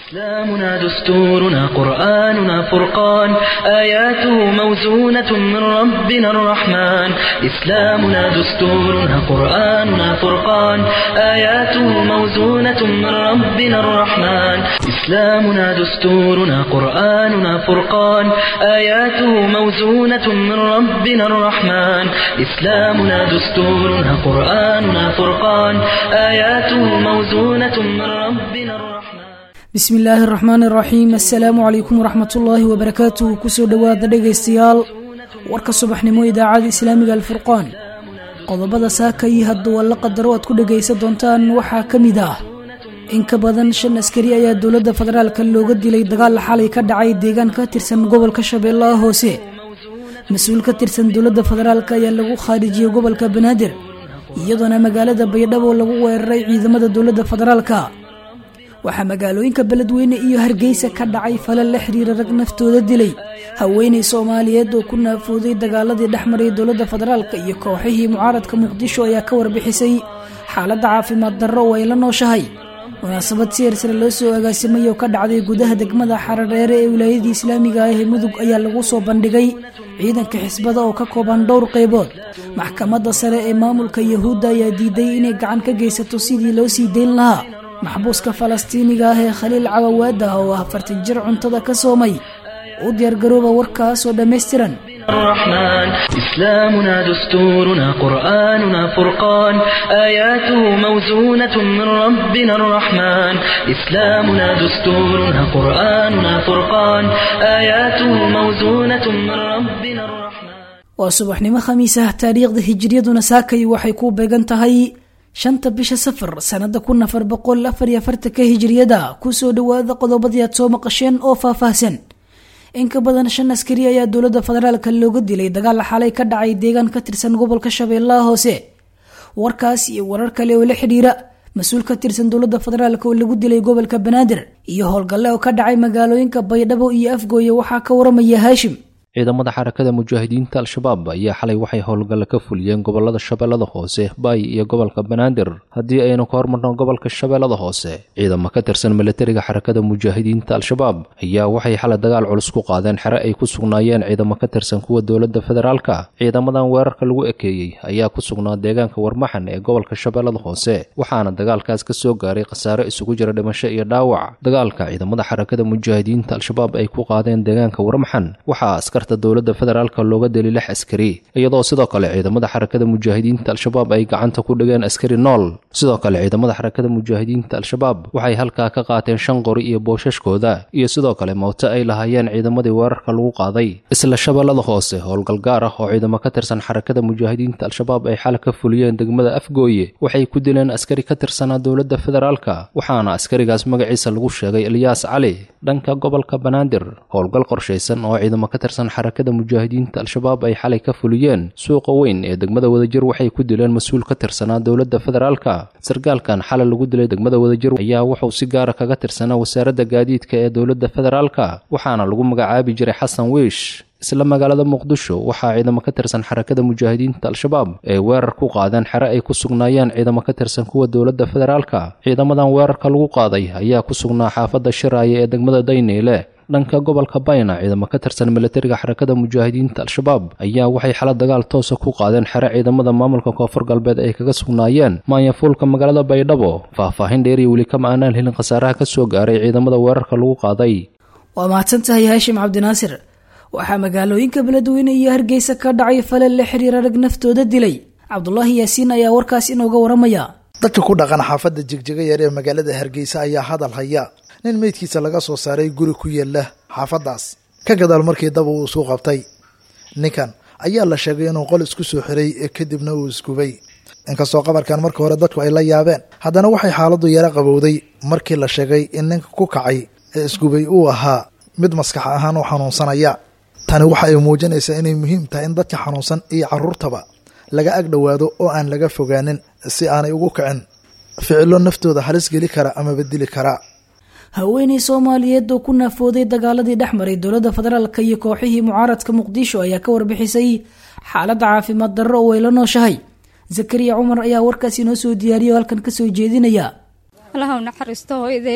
إسلامنا دستورنا قرآننا فرقان آياته موزونة من ربنا الرحمن إسلامنا دستورنا قرآننا فرقان آياته موزونة من ربنا الرحمن إسلامنا دستورنا قرآننا فرقان آياته موزونة من ربنا الرحمن إسلامنا دستورنا قرآننا فرقان آياته موزونة من ربنا الرحمن bismi illaahi araxmaan iraxiim assalaamu calaykum waraxmatullaahi wabarakaatuh kusoo dhowaada dhegaystayaal warka subaxnimo idaacada islaamiga alfurqaan qodobada saaka iyo hadduu alla qadaro aad ku dhegaysan doontaan waxaa ka mid ah in ka badan shan askari ayaa dowladda federaalka looga dilay dagaal xalay ka dhacay deegaan ka tirsan gobolka shabeellaha hoose mas-uul ka tirsan dowladda federaalk ayaa lagu khaarijiyey gobolka banaadir iyadoona magaalada baydhabo lagu weeraray ciidamada dowladda federaalka waxaa magaalooyinka beledweyne iyo hargeysa ka dhacay falal la xiriira rag naftooda dilay haweenay soomaaliyeed oo ku naafooday dagaaladii dhexmaray dowladda federaalk iyo kooxihii mucaaradka muqdisho ayaa ka warbixisay xaaladda caafimaad darro oo ay la nooshahay munaasabad si ersare loo soo agaasimay oo ka dhacday gudaha degmada xaradheere ee wilaayadii islaamiga ah ee mudug ayaa lagu soo bandhigay ciidanka xisbada oo ka kooban dhowr qaybood maxkamadda sare ee maamulka yahuudda ayaa diiday inay gacan ka geysato sidii loo sii dayn lahaa maxbuuska falastiiniga ah ee khaliil cawawaad ah oo ah afartan jir cuntada ka soomay u diyaargarooba warkaas oo dhammaystiran الرحمن إسلامنا دستورنا قرآننا فرقان آياته موزونة من ربنا الرحمن إسلامنا دستورنا قرآننا فرقان آياته موزونة من ربنا الرحمن waa subaxnimo khamiis ah taariikhda hijiriyaduna saakay waxay ku beegan tahay shanta bisha safar sanada kun afar boqol afar iyo afartanka hijiriyada kusoo dhawaada qodobadii aad soo maqasheen oo faahfaahsan in ka badan shan askari ayaa dowladda federaalka looga dilay dagaal xalay ka dhacay deegaan ka tirsan gobolka shabeellaha hoose warkaas iyo warar kale oo la xidhiira mas-uul ka tirsan dowladda federaalk oo lagu dilay gobolka banaadir iyo howlgalle oo ka dhacay magaalooyinka baydhabo iyo afgooye waxaa ka waramaya haashim ciidamada xarakada mujaahidiinta al-shabaab ayaa xalay waxay howlgalle ka fuliyeen gobolada shabeellada hoose baay iyo gobolka banaadir haddii aynu ka hormarno gobolka shabeellada hoose ciidamo ka tirsan milatariga xarakada mujaahidiinta al-shabaab ayaa waxay xalay dagaal culus ku qaadeen xere ay ku sugnaayeen ciidamo ka tirsan kuwa dowladda federaalka ciidamadan weerarka lagu ekeeyey ayaa ku sugnaa deegaanka warmaxan ee gobolka shabeellada hoose waxaana dagaalkaas ka soo gaaray khasaare isugu jira dhimasho iyo dhaawac dagaalka ciidamada xarakada mujaahidiinta al-shabaab ay ku qaadeen deegaanka warmaxan waxaa askar dowladda federaalka looga deli lix askari iyadoo sidoo kale ciidamada xarakada mujaahidiinta al-shabaab ay gacanta ku dhigeen askari nool sidoo kale ciidamada xarakada mujaahidiinta al-shabaab waxay halkaa ka qaateen shan qori iyo boosashkooda iyo sidoo kale mooto ay lahaayeen ciidamadii weerarka lagu qaaday isla shabeellada hoose howlgal gaar ah oo ciidamo ka tirsan xarakada mujaahidiinta al-shabaab ay xal ka fuliyeen degmada afgooye waxay ku dileen askari ka tirsanaa dowladda federaalka waxaana askarigaas magaciisa lagu sheegay ilyaas cali dhanka gobolka banaadir howlgal qorshaysan oo ciidamo ka tirsan xarakada mujaahidiinta al-shabaab ay xalay ka fuliyeen suuqa weyn ee degmada wadajir waxay ku dileen mas-uul ka tirsanaa dowladda federaalka sarkaalkan xalay lagu dilay degmada wadajir ayaa wuxuu si gaara kaga tirsanaa wasaaradda gaadiidka ee dowladda federaalka waxaana lagu magacaabi jiray xasan wiish isla magaalada muqdisho waxaa ciidamo ka tirsan xarakada mujaahidiinta al-shabaab ay weerar ku qaadeen xere ay ku sugnaayeen ciidamo ka tirsan kuwa dowladda federaalka ciidamadan weerarka lagu qaaday ayaa ku sugnaa xaafadda shiraaye ee degmada dayneyle dhanka gobolka bayna ciidamo ka tirsan milatariga xarakada mujaahidiinta al-shabaab ayaa waxay xala dagaal toosa ku qaadeen xere ciidamada maamulka koonfur galbeed ay kaga sugnaayeen maanyafuulka magaalada baydhabo faahfaahin dheer iyo weli kama aanaan helin khasaaraha ka soo gaaray ciidamada weerarka lagu qaaday waa mahadsan tahay haashim cabdinaasir waxaa magaalooyinka beledweyne iyo hargeysa ka dhacay falal la xiriira rag naftooda dilay cabdulaahi yaasiin ayaa warkaas inooga waramaya dadka ku dhaqan xaafadda jigjiga yar ee magaalada hargeysa ayaa hadal haya nin meydkiisa laga soo saaray guri ku yaala xaafaddaas ka gadaal markii daba uu isu qabtay ninkan ayaa la sheegay inuu qol isku soo xiray ee kadibna uu isgubay inkastoo qabarkan marka hore dadku ay la yaabeen haddana waxay xaaladdu yaro qabowday markii la sheegay in ninka ku kacay ee isgubay uu ahaa mid maskax ahaan u xanuunsanaya tani waxa ay muujinaysaa inay muhiim tahay in dadka xanuunsan iyo caruurtaba laga ag dhowaado oo aan laga fogaanin si aanay ugu kicin ficilo naftooda halis geli kara ama bedeli kara haweeney soomaaliyeed oo ku naafooday dagaaladii dhex maray dowladda federaalka iyo kooxihii mucaaradka muqdisho ayaa ka warbixisay xaaladda caafimaad darro oo ay la nooshahay zakariya cumar ayaa warkaas inoo soo diyaariya oo halkan kasoo jeedinaya allaha u naxariisto hooyadee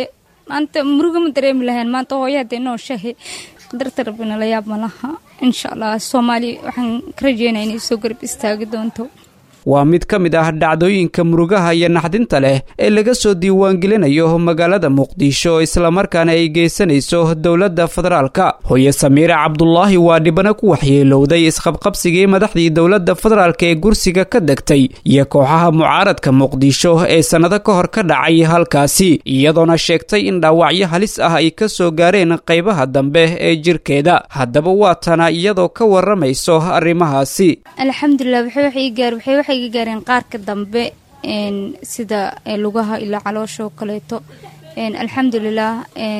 maanta muruga ma dareemi lahayn maanta hooyo haddee nooshahe qadarta rabbina la yaab ma laha insha allah soomaali waxaan ka rajeynaya inay soo garab istaagi doonto waa mid ka mid ah dhacdooyinka murugaha iyo naxdinta leh ee laga soo diiwaangelinayo magaalada muqdisho islamarkaana ay geysanayso dowladda federaalka hooye samiire cabdulaahi waa dhibana ku waxyeelowday isqabqabsigii madaxdii dowladda federaalk ee gursiga ka degtay iyo kooxaha mucaaradka muqdisho ee sannado ka hor ka dhacay halkaasi iyadoona sheegtay in dhaawacyo halis ah ay ka soo gaareen qaybaha dambe ee jirkeeda haddaba waa tana iyadoo ka waramayso arrimahaasi waxay ga gaareen qaarka dambe sida lugaha ilaa caloosha oo kaleeto alxamdulilah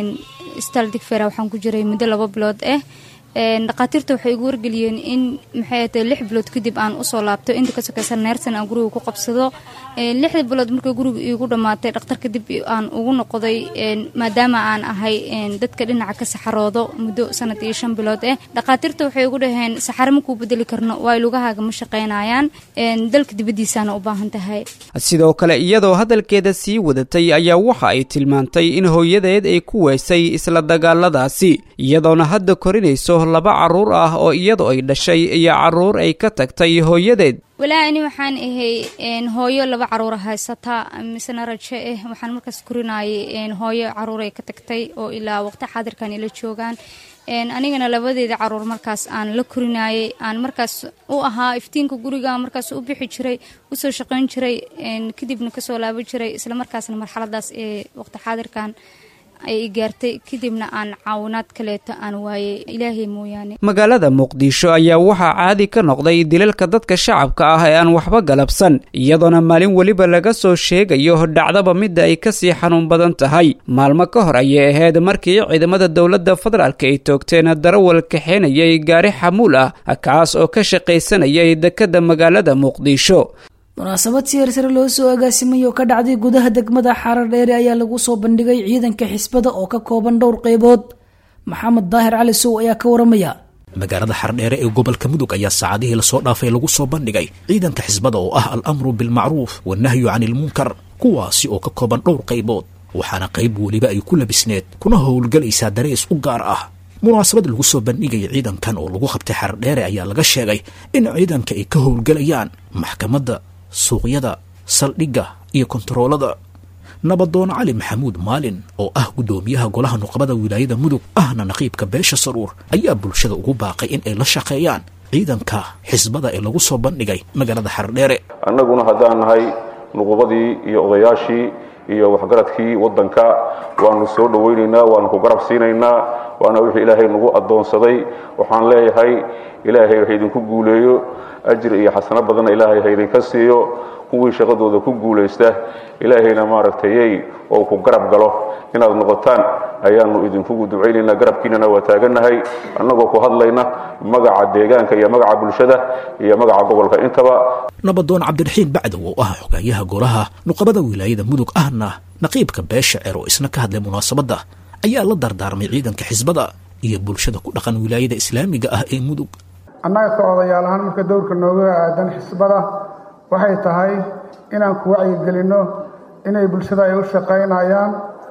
staal digfera waxaan ku jiray muddo laba bilood ah dhakhaatiirta waxay igu wargeliyeen in maxay tahay lix bilood kadib aan usoo laabto inta ka sokeysa neersan aan guriga ku qabsado lixda bilood markay guriga iigu dhammaatay dhakhtar kadib aan ugu noqday maadaama aan ahay dadka dhinaca ka saxaroodo muddo sanad iyo shan bilood ah dhakhaatiirta waxay igu dhaheen saxare makuu bedeli karno waayo lugahaaga ma shaqaynayaan dalka dibaddiisaana u baahan tahay sidoo kale iyadoo hadalkeeda sii wadatay ayaa waxa ay tilmaantay in hooyadeed ay ku weysay isla dagaaladaasi iyadoona hadda korinayso laba carruur ah oo iyadu ay dhashay iyo carruur ay ka tagtay hooyadeed walaa ani waxaan ahay hooyo laba caruura haysata misena rajo ah waxaan markaas korinayay hooyo caruur ay ka tagtay oo ilaa waqti xaadirkan ila joogaan anigana labadeeda caruur markaas aan la korinayay aan markaas u ahaa iftiinka guriga markaas u bixi jiray usoo shaqayn jiray kadibna kasoo laaban jiray isla markaasna marxaladaas ee waqti xaadirkan ay gaartay kadibna aan caawinaad kaleeto aan waayay ilaahay mooyaane magaalada muqdisho ayaa waxaa caadi ka noqday dilalka dadka shacabka ah ee aan waxba galabsan iyadoona maalin weliba laga soo sheegayo dhacdaba midda ay kasii xanuun badan tahay maalmo ka hor ayay ahayd markii ciidamada dowladda federaalk ay toogteen darawal kaxeenayay gaari xamuul ah kaas oo ka shaqaysanayay dekedda magaalada muqdisho munaasabad si hersare loo soo agaasimay oo ka dhacday gudaha degmada xarar dheere ayaa lagu soo bandhigay ciidanka xisbada oo ka kooban dhowr qaybood maxamed daahir cali sow ayaa ka waramaya magaalada xardheere ee gobolka mudug ayaa saacadihii lasoo dhaafay lagu soo bandhigay ciidanka xisbada oo ah al amru bilmacruuf wannahyu cani ilmunkar kuwaasi oo ka kooban dhowr qaybood waxaana qayb weliba ay ku labisneed kuna howlgalaysaa darees u gaar ah munaasabad lagu soo bandhigaya ciidankan oo lagu qabtay xardheere ayaa laga sheegay in ciidanka ay ka howlgalayaan maxkamadda suuqyada saldhigga iyo kontaroolada nabadoon cali maxamuud maalin oo ah guddoomiyaha golaha nuqbada wilaayada mudug ahna naqiibka beesha saruur ayaa bulshada ugu baaqay in ay la shaqeeyaan ciidanka xisbada ee lagu soo bandhigay magaalada xardheere annaguna haddaan nahay nuqubadii iyo odayaashii iyo waxgaradkii waddanka waanu soo dhowaynaynaa waanu ku garab siinaynaa waana wixii ilaahay nagu addoonsaday waxaan leeyahay ilaahay ha idinku guuleeyo ajri iyo xasano badanna ilaahay ha idinka siiyo kuwii shaqadooda ku guulaysta ilaahayna maaragtayey oo ku garab galo inaad noqotaan ayaanu idinkugu ducaynaynaa garabkiinana waa taagannahay annagoo ku hadlayna magaca deegaanka iyo magaca bulshada iyo magaca gobolka intaba nabadoon cabdiraxiin bacdow oo ah xogaayaha golaha nuqabada wilaayada mudug ahna naqiibka beesha ceer oo isna ka hadlay munaasabadda ayaa la dardaarmay ciidanka xisbada iyo bulshada ku dhaqan wilaayada islaamiga ah ee mudug annaga ka odayaal ahaan marka dowrka nooga aadan xisbada waxay tahay inaan ku wacyigelinno inay bulshada ay u shaqaynayaan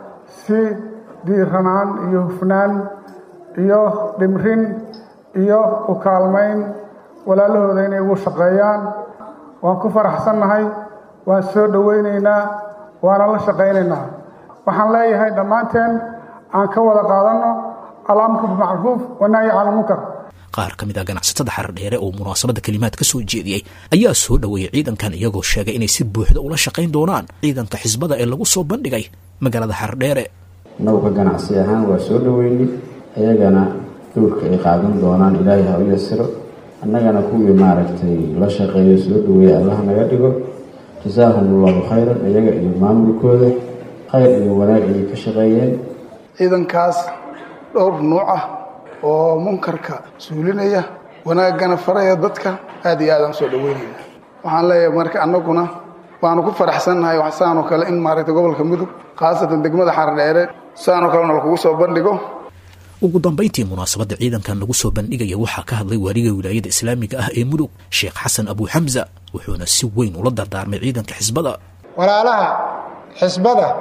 si diiranaan iyo hufnaan iyo dhimrin iyo u kaalmayn walaalahooda inay ugu shaqeeyaan waan ku faraxsannahay waan soo dhowaynaynaa waana la shaqaynaynaa waxaan leeyahay dhammaanteen aan ka wada qaadanno alamru bimacruuf wanahyi cala munkar qaar ka mid ah ganacsatada xardheere oo munaasabadda kelimaad ka soo jeediyey ayaa soo dhoweeyey ciidankan iyagoo sheegay inay si buuxda ula shaqayn doonaan ciidanka xisbada ee lagu soo bandhigay magaalada xardheere nawka ganacsi ahaan waa soo dhoweynay ayagana dowrka ay qaadan doonaan ilaahay ha u yasiro annagana kuwii maaragtay la shaqeeyo soo dhoweeya allah naga dhigo jasaahum allahu khayran iyaga iyo maamulkooda khayr iyo wanaag ayay ka shaqeeyeen ciidankaas dhowr nuuc ah oo munkarka suulinaya wanaaggana faraya dadka aad iyo aad aan soo dhoweynayna waxaan leeyahay marka annaguna waanu ku faraxsannahay saanoo kale in maaragtay gobolka mudug khaasatan degmada xardheere saanoo kalena lakugu soo bandhigo ugu dambayntii munaasabadda ciidankan lagu soo bandhigaya waxaa ka hadlay waariga wilaayada islaamiga ah ee mudug sheekh xasan abu xamza wuxuuna si weyn ula dardaarmay ciidanka xisbada walaalaha xisbada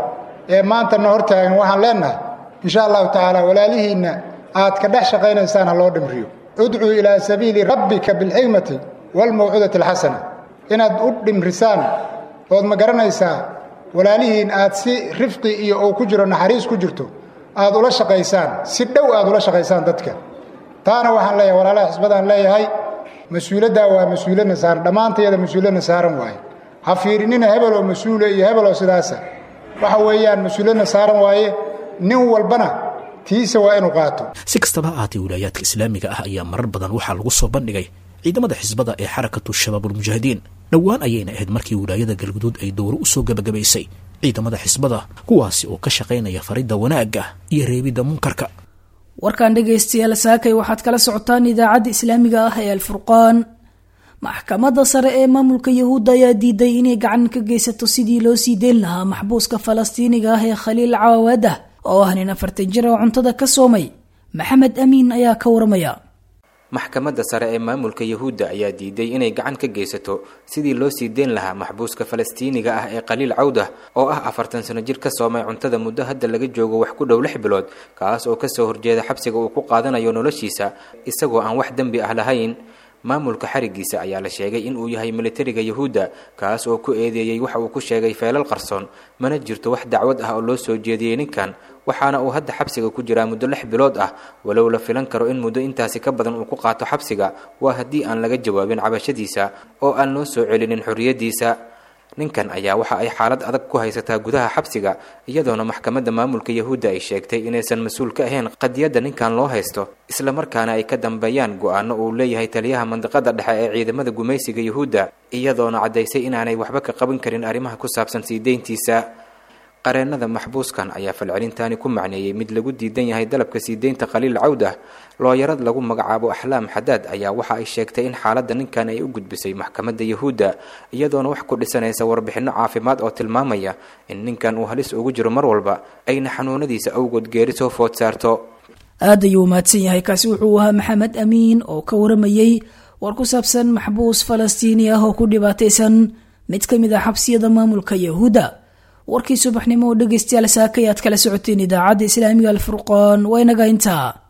ee maantana hortaagan waxaan leennahay insha allahu tacaala walaalihiinna aad ka dhex shaqaynaysaan ha loo dhimriyo udcuu ilaa sabiili rabbika bilxikmati waalmawcuudati alxasana inaad u dhimrisaan ood ma garanaysaa walaalihiin aad si rifqi iyo uu ku jiro naxariis ku jirto aad ula shaqaysaan si dhow aad ula shaqaysaan dadka taana waxaan leeyahay walaalaha xisbadaan leeyahay mas-uuladdaa waa mas-uuladna saaran dhammaantayada mas-uuladna saaran waaye ha fiirinina hebeloo mas-uula iyo hebeloo sidaasa waxa weeyaan mas-uuladna saaran waaye nin walbana tiisa waa inuu qaato si kastaba ha ahaatee wilaayaadka islaamiga ah ayaa marar badan waxaa lagu soo bandhigay ciidamada xisbada ee xarakatu shabaabulmujaahidiin dhowaan ayayna ahayd markii wilaayada galguduud ay dowro u soo gebagabaysay ciidamada xisbada kuwaasi oo ka shaqaynaya faridda wanaagga iyo reebidda munkarka warkan dhegaystayaal saakay waxaad kala socotaan idaacadda islaamiga ah ee alfurqaan maxkamadda sare ee maamulka yahuudda ayaa diiday inay gacan ka geysato sidii loo sii deyn lahaa maxbuuska falastiiniga ah ee khaliil cawaawadah oo ah nin afartan jir oo cuntada ka soomay maxamed amiin ayaa ka waramaya maxkamadda sare ee maamulka yahuudda ayaa diiday inay gacan ka geysato sidii loo sii deyn lahaa maxbuuska falastiiniga ah ee khaliil cawdah oo ah afartan sano jir ka soomay cuntada muddo hadda laga joogo wax ku dhow lix bilood kaas oo kasoo horjeeda xabsiga uu ku qaadanayo noloshiisa isagoo aan wax dembi ah lahayn maamulka xarigiisa ayaa la sheegay in uu yahay militariga yahuudda kaas oo ku eedeeyey waxa uu ku sheegay feelal qarsoon mana jirto wax dacwad ah oo loo soo jeediyey ninkan waxaana uu hadda xabsiga ku jiraa muddo lix bilood ah walow la filan karo in muddo intaasi ka badan uu ku qaato xabsiga waa haddii aan laga jawaabin cabashadiisa oo aan loo soo celinin xorriyaddiisa ninkan ayaa waxa ay xaalad adag ku haysataa gudaha xabsiga iyadoona maxkamadda maamulka yahuudda ay sheegtay inaysan mas-uul ka ahayn qadiyadda ninkan loo haysto islamarkaana ay ka dambeeyaan go-aano uu leeyahay taliyaha mandiqada dhexe ee ciidamada gumaysiga yahuudda iyadoona caddaysay inaanay waxba ka qaban karin arrimaha ku saabsan sii deyntiisa qareennada maxbuuskan ayaa falcelintaani ku macneeyey mid lagu diidan yahay dalabka sii deynta khaliil cawdah looyarad lagu magacaabo axlaam xadaad ayaa waxa ay sheegtay in xaaladda ninkan ay u gudbisay maxkamadda yahuudda iyadoona wax ku dhisanaysa warbixinno caafimaad oo tilmaamaya in ninkan uu halis ugu jiro mar walba ayna xanuunadiisa awgood geeri soo food saarto aad ayuu mahadsan yahay kaasi wuxuu ahaa maxamed amiin oo ka waramayey war ku saabsan maxbuus falastiini ah oo ku dhibaataysan mid ka mid ah xabsiyada maamulka yahuudda warkii subaxnimo oo dhegaystayaal saakay aad kala socoteen idaacadda islaamiga alfurqaan waa inaga intaa